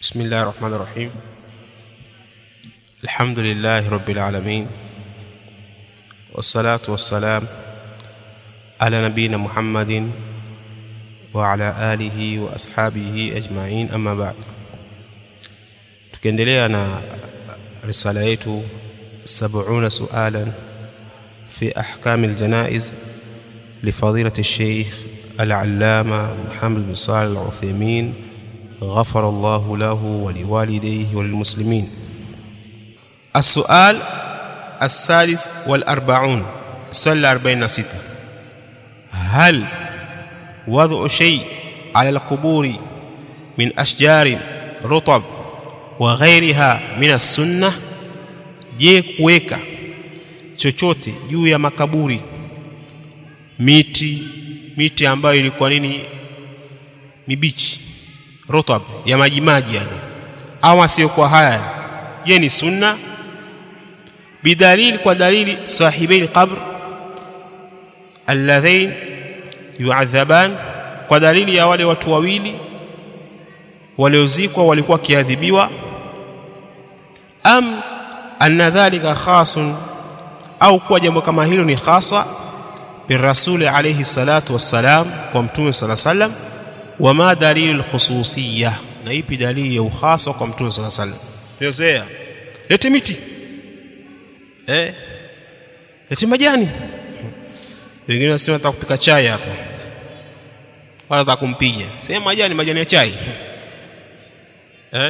بسم الله الرحمن الرحيم الحمد لله رب العالمين والصلاة والسلام على نبينا محمد وعلى آله وأصحابه أجمعين أما بعد tukiendelea na risala yetu 70 sualan في أحكام الجنائز لفضيلة الشيخ العلامة محمد بن صالح العثيمين غفر الله له ولوالديه وللمسلمين السؤال السادس والأربعون السؤال الأربعين ستة هل وضع شيء على القبور من أشجار رطب وغيرها من السنة je kuweka chochote juu ya makaburi miti miti ambayo ilikuwa nini mibichi rotab ya maji maji yani au asiyokuwa haya je ni sunna bidalili kwa dalili sahibi alqabr alladhain yu'adhaban kwa dalili ya wale watu wawili waliozikwa walikuwa kiadhibiwa am anna dhalika khasun au kuwa jambo kama hilo ni khasa birasuli alayhi salatu wassalam kwa mtume sala sallam wama dalilu lkhususiyya na ipi dalili ya ukhasa kwa mtume sala sallam niozea lete miti eh lete majani wengine wanasema nataka kupika chai hapa wala nataka kumpiga sema majani majani ya chai eh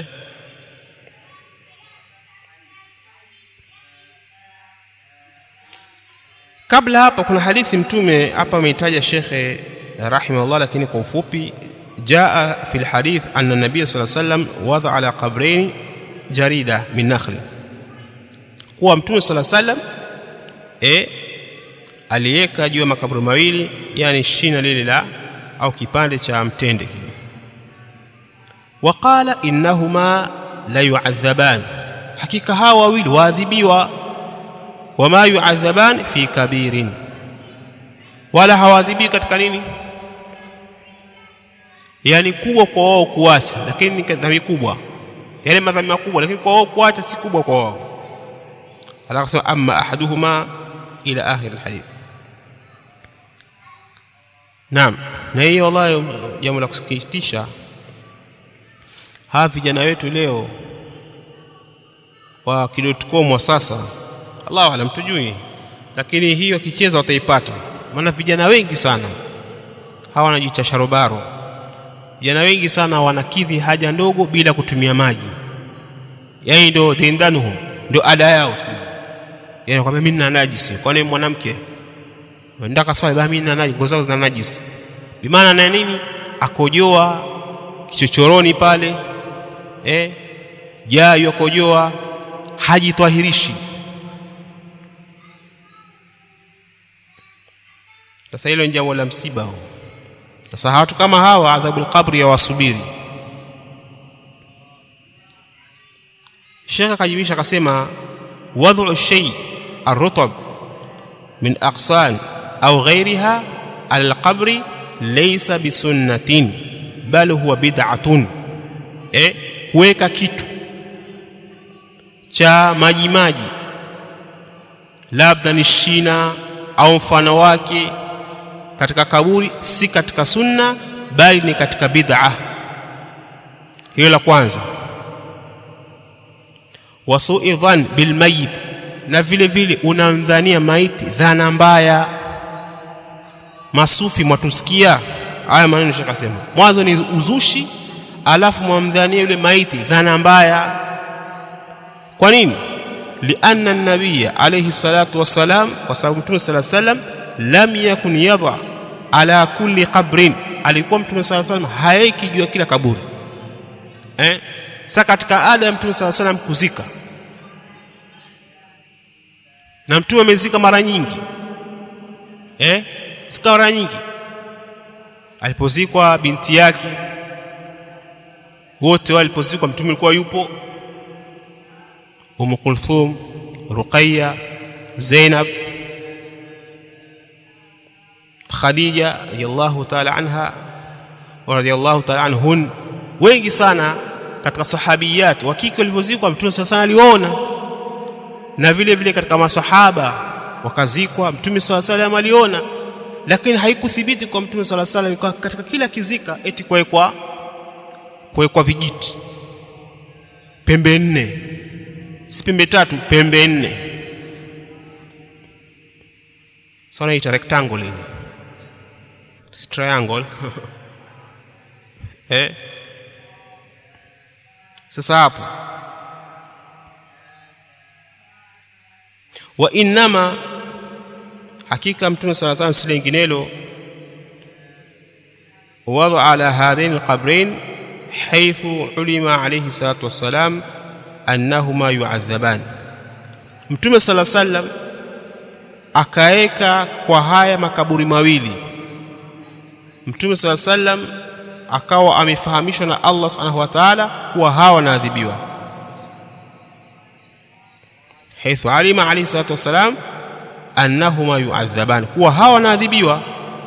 kabla hapa kuna hadithi mtume hapa ameitaja shekhe rahimahullah lakini kwa ufupi jaa fi lhadith anna nabiy saa sallam wadha ala qabrain jarida min nakhli kuwa mtume saa sallam e aliweka juu ya makaburi mawili yani shina lile la au kipande cha mtende kile waqala innahuma la yuadhaban hakika hawa wawili waadhibiwa wama yuadhaban fi kabirin wala hawadhibii katika nini yani kubwa kwa wao kuacha lakini ni dhambi kubwa yale madhambi makubwa lakini kwa wao kuacha si kubwa kwa wao atakasema amma ahaduhuma ila akhir alhadith naam na hiyo wallahi jambo la kusikitisha hawa vijana wetu leo wa kidotcom wa sasa Allahu alam tujui lakini hiyo kicheza wataipata maana vijana wengi sana hawa wanajiita sharobaro vijana wengi sana wanakidhi haja ndogo bila kutumia maji yaani ndio dindanuhum ndio ada yao yaani kwamba mimi nina najisi kwani mwanamke ndaka sawa basi mimi nina najisi ngozi zangu zina najisi bimaana na nini akojoa kichochoroni pale eh jayo akojoa hajitwahirishi sasa hilo ni jambo la msiba sasa watu kama hawa adhabu alqabri ya wasubiri Sheikh akajibisha akasema wad'u shay arrutab min aqsan au ghayriha alqabri laysa bisunnatin bal huwa bid'atun eh kuweka kitu cha maji maji labda ni shina au mfano wake katika kaburi si katika sunna bali ni katika bid'a hiyo la kwanza wasu'i dhan bil mayit na vile vile unamdhania maiti dhana mbaya masufi mwatusikia haya maneno shakasema mwanzo ni uzushi alafu mwamdhania yule maiti dhana mbaya kwa nini lianna an-nabiyya alayhi salatu wassalam kwa sababu mtume sallallahu alayhi wasallam lam yakun yadha ala kulli qabrin alikuwa mtume sala salam haeki juu ya kila kaburi eh sasa katika ada ya mtume sala salam kuzika na mtume amezika mara nyingi eh sika mara nyingi alipozikwa binti yake wote walipozikwa mtume alikuwa yupo Umm Kulthum Ruqayya Zainab Khadija radhiallahu ta'ala anha wa radhiallahu ta'ala anhun wengi sana katika sahabiyat wa kike walivyozikwa mtume sala aliona na vile vile katika masahaba wakazikwa mtume sala salam aliona lakini haikuthibiti kwa mtume sala salam katika kila kizika eti kuwekwa kuwekwa vijiti pembe nne si pembe tatu pembe nne sasa ita rectangle ile si triangle eh sasa hapo wa innama hakika mtume sallallahu alayhi wasallam linginelo wada ala hadhain alqabrain haythu ulima alayhi salatu wassalam annahuma yu'adhaban mtume sallallahu alayhi wasallam akaeka kwa haya makaburi mawili mtume sallallahu alayhi wasallam akawa amefahamishwa na Allah subhanahu wa ta'ala kuwa hawa wanaadhibiwa haithu alima alayhi salatu wassalam annahuma yu'adhaban kuwa hawa wanaadhibiwa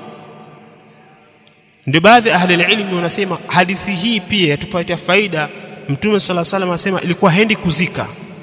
ndio baadhi ahli ilmi wanasema hadithi hii pia yatupatia faida mtume sala salam anasema ilikuwa hendi kuzika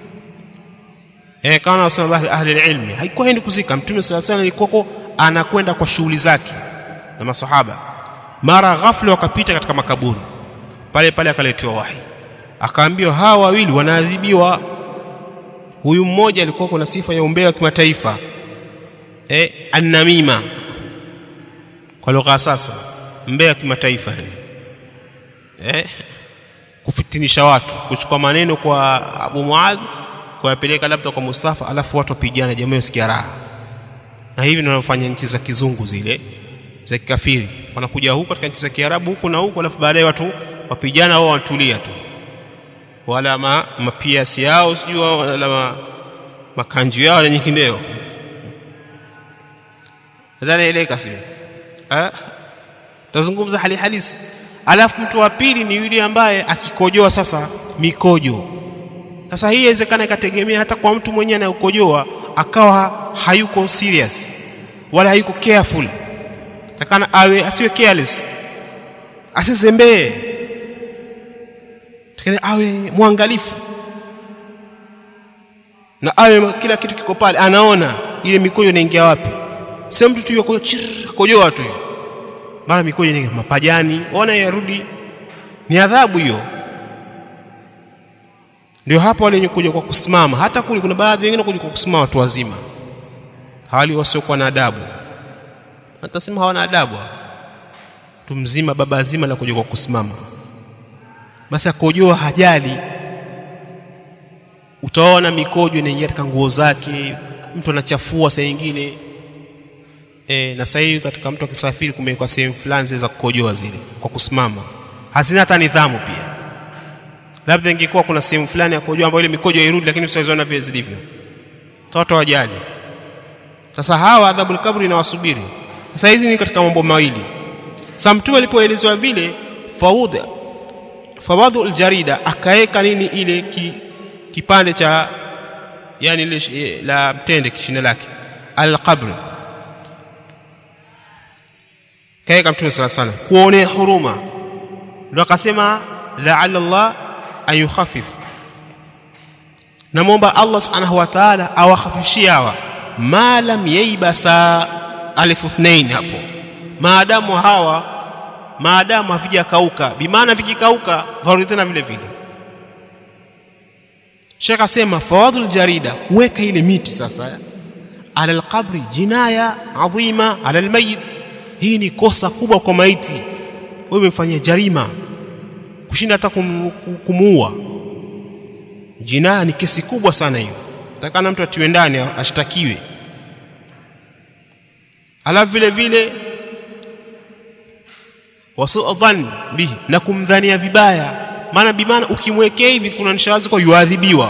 eh kama wanasema baadhi ahli ilmi haikuwa hendi kuzika mtume sala salam ilikuwa anakwenda kwa shughuli zake na masahaba mara ghafla wakapita katika makaburi pale pale akaletewa wahi akaambiwa hawa wawili wanaadhibiwa huyu mmoja alikuwa kuna sifa ya umbea wa kimataifa eh annamima kwa lugha sasa mbea wa kimataifa yani eh kufitinisha watu kuchukua maneno kwa Abu Muadh kuyapeleka labda kwa Mustafa alafu watu wapigana jamaa wasikia raha na hivi ndio wanafanya nchi za kizungu zile za kikafiri wanakuja huku katika nchi za Kiarabu huku na huku alafu baadaye watu wapigana wao wanatulia tu wala ma, mapiasi yao sijui wala ma, makanju yao na nyingineo nadhani eleka sio eh tazungumza hali halisi alafu mtu wa pili ni yule ambaye akikojoa sasa mikojo sasa hii inawezekana ikategemea hata kwa mtu mwenyewe anayekojoa akawa hayuko serious wala hayuko careful takana awe asiwe careless asizembee takana awe mwangalifu na awe kila kitu kiko pale anaona ile mikojo inaingia wapi sio mtu tu yuko kojoa tu mara mikojo inaingia mapajani ona yarudi ni adhabu hiyo ndio hapo wale wenye kuja kwa kusimama hata kule kuna baadhi wengine kuja kwa kusimama watu wazima hawali wasiokuwa na adabu atasema hawana adabu mtu mzima baba zima la kuja kwa kusimama basi akojoa hajali utaona mikojo inaingia katika nguo zake mtu anachafua saa nyingine e, na sasa hivi katika mtu akisafiri kumewekwa sehemu fulani za kukojoa zile kwa kusimama hazina hata nidhamu pia labda ingekuwa kuna sehemu fulani ya kukojoa ambayo ile mikojo hairudi lakini usizoona vile zilivyo watu wajali sasa hawa adhabul kabri inawasubiri sasa hizi ni katika mambo mawili sasa mtume alipoelezwa vile faudha fawadhu aljarida akaeka nini ile ki, kipande cha yani ile la mtende kishina lake alqabr kaeka mtume sala sana kuonea huruma ndio akasema la'alla Allah an yukhaffif namwomba Allah subhanahu wa ta'ala awakhafishie hawa ma lam yaibasa alifu ithnain hapo maadamu hawa maadamu havijakauka bimaana vikikauka varudi tena vile vile Sheikh asema fawadhul jarida kuweka ile miti sasa ala alqabri jinaya adhima ala almayit hii ni kosa kubwa kwa maiti wewe umemfanyia jarima kushinda hata kum, kumuua jinaya ni kesi kubwa sana hiyo takana mtu atiwe ndani ashtakiwe alafu vile vile wasu dhann bihi na kumdhania vibaya maana bimaana ukimwekea hivi kuna nishawazi kwa yuadhibiwa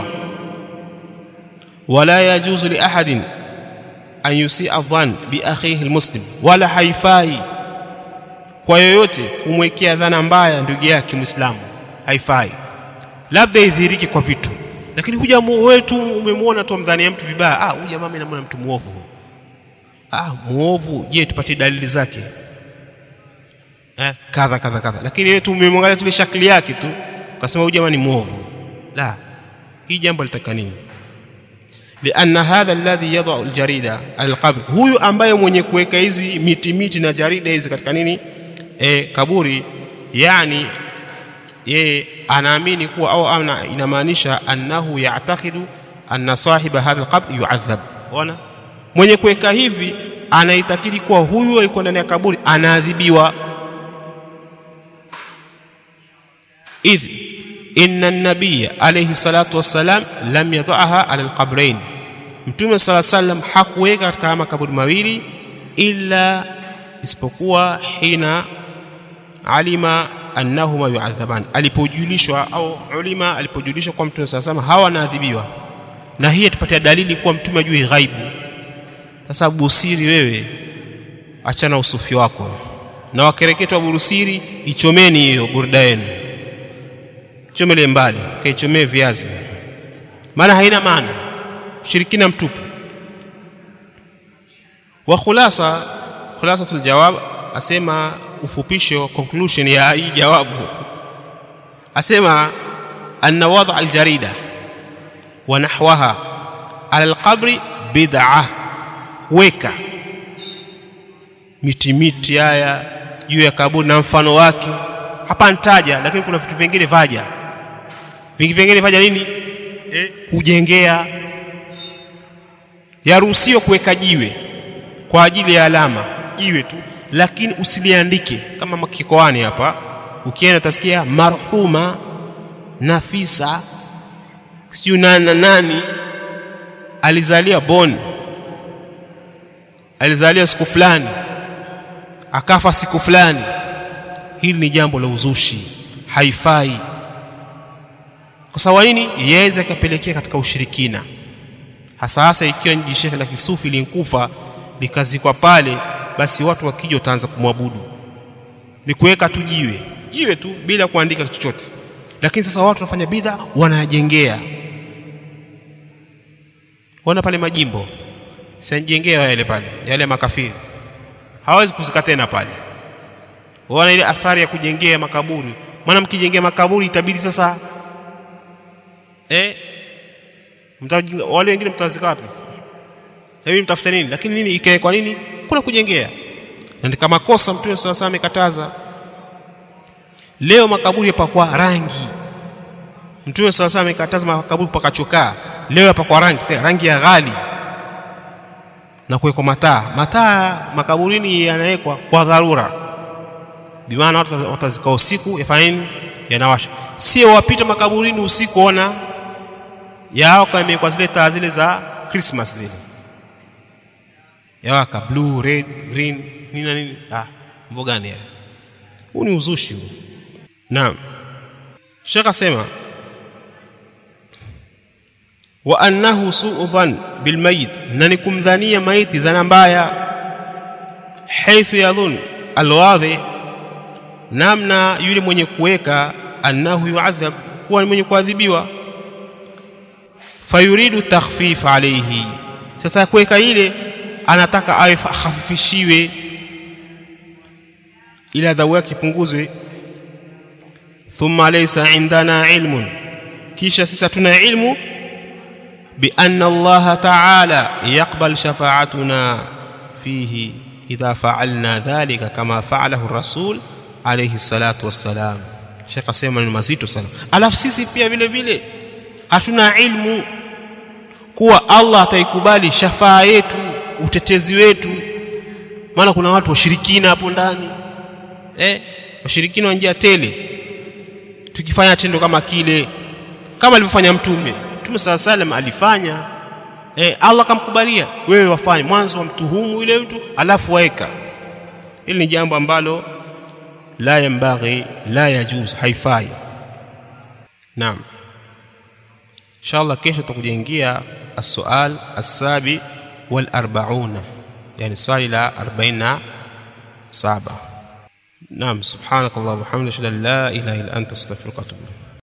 wala yajuzu li ahadin an yusia dhann bi akhihi almuslim wala haifai kwa yoyote kumwekea dhana mbaya ndugu yake muislamu haifai labda idhiriki kwa vitu lakini huja wetu umemwona tu mdhania mtu vibaya ah huyu jamaa mimi namwona mtu muovu ah muovu je tupatie dalili zake eh kadha kadha kadha lakini wewe tu umemwangalia tu shakli yake tu ukasema huyu jamaa ni mwovu la hii jambo litaka nini lianna hadha alladhi yadau aljarida alqabr huyu ambaye mwenye kuweka hizi miti miti na jarida hizi katika nini e, kaburi yani yeye anaamini kuwa au ana inamaanisha annahu ya'taqidu anna sahiba hadha alqabr yu'adhab ona mwenye kuweka hivi anaitakidi kuwa huyu alikuwa ndani ya kaburi anaadhibiwa idh inna an-nabiyya alayhi salatu wassalam lam yadhaha ala al-qabrayn mtume sala sallam hakuweka katika makaburi mawili illa isipokuwa hina alima annahuma yu'adhaban alipojulishwa au ulima alipojulishwa kwa mtume sala sallam hawa wanaadhibiwa na hii tupatia dalili kuwa mtume ajui ghaibu sasa busiri wewe achana usufi wako na wakereketwa burusiri ichomeni hiyo burda yenu chomele mbali kaichomee viazi maana haina maana ushirikina mtupu wa khulasa khulasatul jawab asema ufupisho conclusion ya hii jawabu asema anna wada aljarida wa nahwaha ala alqabri bid'ah weka miti miti haya juu ya kaburi na mfano wake hapa nitaja lakini kuna vitu vingine vaja vingi vingine vaja nini eh, kujengea yaruhusiwa kuweka jiwe kwa ajili ya alama jiwe tu lakini usiliandike kama makikoani hapa ukienda utasikia marhuma nafisa sijui nani na nani alizalia bon alizalia siku fulani akafa siku fulani hili ni jambo la uzushi haifai kwa sababu nini yaweza ikapelekea katika ushirikina hasa hasa ikiwa ni jishehe la kisufi linkufa likazikwa pale basi watu wakija utaanza kumwabudu ni kuweka tu jiwe jiwe tu bila kuandika chochote lakini sasa watu wanafanya bidha wanajengea wana pale majimbo sanjengea yale pale yale makafiri hawezi kuzika tena pale wana ile athari ya kujengea makaburi maana mkijengea makaburi itabidi sasa eh mtajinga, wale wengine mtazika wapi hebu mtafuta nini lakini nini ikae kwa nini kuna kujengea na ni kama kosa mtume sasa amekataza leo makaburi yapakwa rangi mtume sasa amekataza makaburi kupaka chokaa leo yapakwa rangi rangi ya ghali na kuwekwa mataa mataa makaburini yanawekwa kwa dharura bimaana watu watazika usiku yafanya nini yanawasha sio wapita makaburini usiku ona yao kama imekuwa zile taa zile za Christmas zile yawaka blue red green nini na nini ah mambo gani haya huu ni uzushi huu naam Sheikh asema wa annahu su'u dhann bil mayit na ni kumdhania maiti dhana mbaya haithu yadhun alwadhi namna yule mwenye kuweka annahu yu'adhab kuwa ni mwenye kuadhibiwa fayuridu takhfif alayhi sasa kuweka ile anataka awe hafifishiwe ili adhabu yake ipunguzwe thumma laysa indana ilmun kisha sisi hatuna ilmu bi anna Allah ta'ala yaqbal shafa'atuna fihi idha fa'alna dhalika kama fa'alahu rasul alayhi salatu wassalam Sheikh asema ni mazito sana alafu sisi pia vile vile hatuna ilmu kuwa Allah ataikubali shafaa yetu utetezi wetu maana kuna watu washirikina hapo ndani eh washirikina wa njia tele tukifanya tendo kama kile kama alivyofanya mtume mtume sala salam alifanya eh Allah kamkubalia wewe wafanye mwanzo wa mtuhumu yule mtu alafu waeka hili ni jambo ambalo la yambaghi la yajuz haifai naam inshallah kesho tutakujengia السؤال السابع والأربعون يعني سؤال إلى أربعين سابع نعم سبحانك اللهم وبحمدك أشهد أن لا إله إلا أنت أستغفرك وأتوب إليك